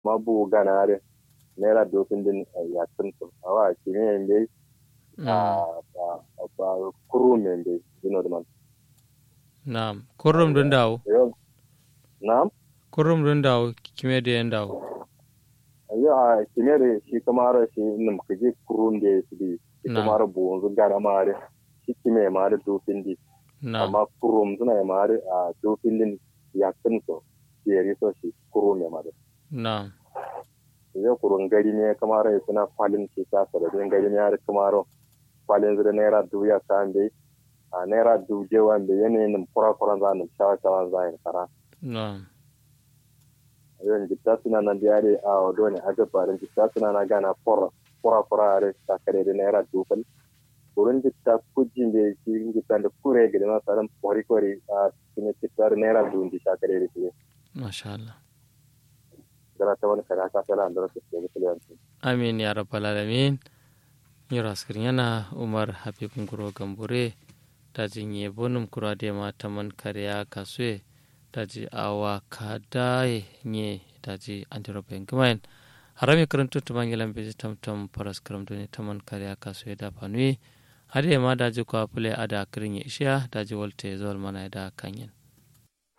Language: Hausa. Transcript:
ma bu ganare naira dofin din ya tuntu awa kime yende a ba kuru mende dino man Naam. Kurrum dun dawo. na'am Kurrum dun dawo kime da yan dawo. yo a kime da shi kamar shi nim kaje kurun da shi di shi Na. kamar bu wanzu gara mare shi kime mare dofin di Naam. amma kurum suna mare a dofin din ya tuntu yeri so shi kuru me mare Naam. zai kurun gari ne kamar ya suna kwalin shi ta da gari ne har kamar kwalin zira naira dubu ya sa bai a naira dubu je wanda yanayin kura kura za ni shawa shawa za yin kara Naam. yau jitta suna nan da yare a wado ne a gabarin jitta suna na gana kura kura kura yare ta kare da naira dubu kurun jitta kujin da shi jitta da kure gidi na tsarin kwari kwari a cikin jitta da naira dubu di sha kare da shi Masha Allah. gana ta wani kare haka tana da rasu ke da kiliyanci Amin ya rabbal alamin. Yura yana Umar Habib Nguro Gambure ta jinye bonum kura da ma taman kariya kasue ta ji awa kadaye nye ta ji antiropen gumain. Harami karantu ta bangilan beji tamtam paras karamto ne taman kariya kasue da panui. Hadi ma da ji kwa pule ada kirin ya ishiya da ji walte zuwal mana da kanyen.